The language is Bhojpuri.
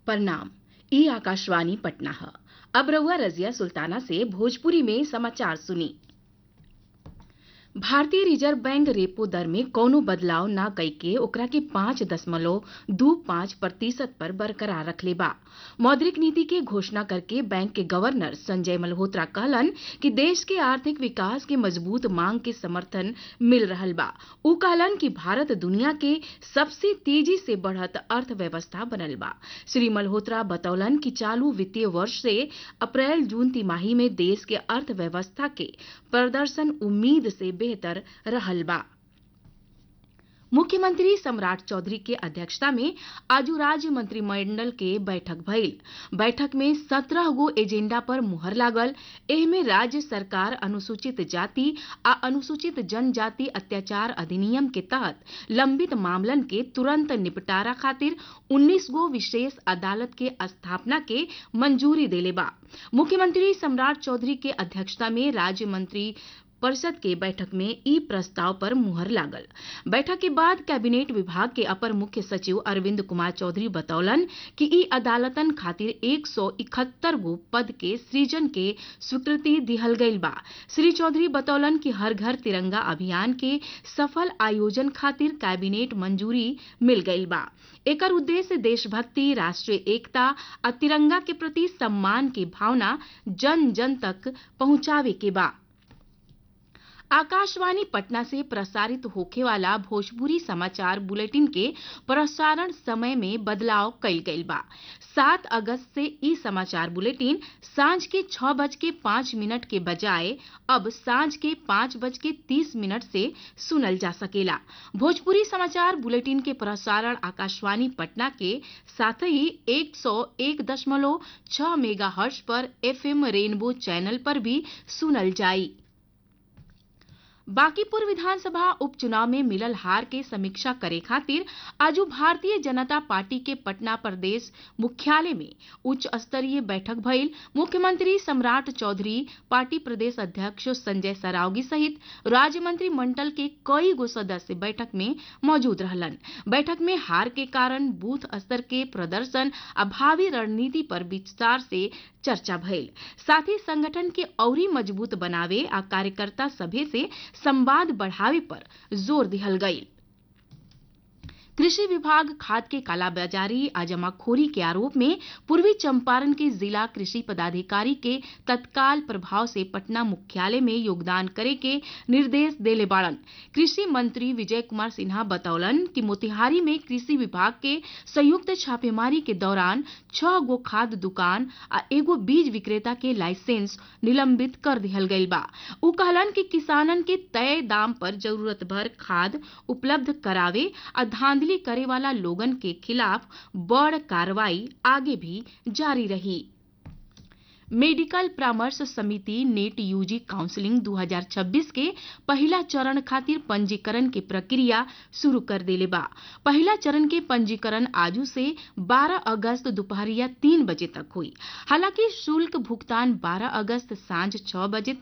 प्रणाम ई आकाशवाणी पटना है अब रहुआ रजिया सुल्ताना से भोजपुरी में समाचार सुनी भारतीय रिजर्व बैंक रेपो दर में कौनो बदलाव ना कइके ओकरा के पांच दशमलव दू पांच प्रतिशत पर बरकरार रखले बा मौद्रिक नीति के घोषणा करके बैंक के गवर्नर संजय मल्होत्रा कहलन कि देश के आर्थिक विकास के मजबूत मांग के समर्थन मिल रहल बा उ कहलन कि भारत दुनिया के सबसे तेजी से बढ़त अर्थव्यवस्था बनल बा श्री मल्होत्रा बतौलन कि चालू वित्तीय वर्ष से अप्रैल जून तिमाही में देश के अर्थव्यवस्था के प्रदर्शन उम्मीद से बेहतर रहल बा मुख्यमंत्री सम्राट चौधरी के अध्यक्षता में आजू राज्य मंत्रिमंडल के बैठक भइल बैठक में सत्रह गो एजेंडा पर मुहर लागल एहमे राज्य सरकार अनुसूचित जाति आ अनुसूचित जनजाति अत्याचार अधिनियम के तहत लंबित मामलन के तुरंत निपटारा खातिर 19 गो विशेष अदालत के स्थापना के मंजूरी देले बा मुख्यमंत्री सम्राट चौधरी के अध्यक्षता में राज्य मंत्री परिषद के बैठक में ई प्रस्ताव पर मुहर लागल बैठक के बाद कैबिनेट विभाग के अपर मुख्य सचिव अरविंद कुमार चौधरी बतौलन कि ई अदालतन खातिर एक सौ इकहत्तर गो पद के सृजन के स्वीकृति दिहल गईल बा श्री चौधरी बतौलन कि हर घर तिरंगा अभियान के सफल आयोजन खातिर कैबिनेट मंजूरी मिल गईल बा एकर उद्देश्य देशभक्ति राष्ट्रीय एकता आ तिरंगा के प्रति सम्मान की भावना जन जन तक पहुंचावे के बा आकाशवाणी पटना से प्रसारित होखे वाला भोजपुरी समाचार बुलेटिन के प्रसारण समय में बदलाव कइल गइल बा सात अगस्त से ई समाचार बुलेटिन सांझ के छह बज के पांच मिनट के बजाय अब सांझ के पांच बज के तीस मिनट से सुनल जा सकेला भोजपुरी समाचार बुलेटिन के प्रसारण आकाशवाणी पटना के साथ ही एक सौ एक दशमलव छह मेगा हर्ष पर एफएम रेनबो चैनल पर भी सुनल जाई बांकीपुर विधानसभा उपचुनाव में मिलल हार के समीक्षा करे खातिर आजू भारतीय जनता पार्टी के पटना प्रदेश मुख्यालय में उच्च स्तरीय बैठक भइल मुख्यमंत्री सम्राट चौधरी पार्टी प्रदेश अध्यक्ष संजय सरावगी सहित राज्य मंत्रिमंडल के कई गो सदस्य बैठक में मौजूद रहलन बैठक में हार के कारण बूथ स्तर के प्रदर्शन आ भावी रणनीति पर विस्तार से चर्चा भइल साथ ही संगठन के औरी मजबूत बनावे आ कार्यकर्ता सभे से संवाद बढ़ावे पर जोर दिहल गई कृषि विभाग खाद के कालाबाजारी आ जमाखोरी के आरोप में पूर्वी चंपारण के जिला कृषि पदाधिकारी के तत्काल प्रभाव से पटना मुख्यालय में योगदान करे के निर्देश देले बाड़न कृषि मंत्री विजय कुमार सिन्हा बतौलन कि मोतिहारी में कृषि विभाग के संयुक्त छापेमारी के दौरान छह गो खाद दुकान आ एगो बीज विक्रेता के लाइसेंस निलंबित कर दिहल गईल बा उ कहलन कि किसानन के तय दाम पर जरूरत भर खाद उपलब्ध करावे आ धांधली करे वाला लोगन के खिलाफ बड़ कार्रवाई आगे भी जारी रही मेडिकल परामर्श समिति नेट यूजी काउंसलिंग 2026 के पहला चरण खातिर पंजीकरण के प्रक्रिया शुरू कर देले बा पहला चरण के पंजीकरण आजू से 12 अगस्त दोपहरिया तीन बजे तक हुई हालांकि शुल्क भुगतान 12 अगस्त सांझ 6 बजे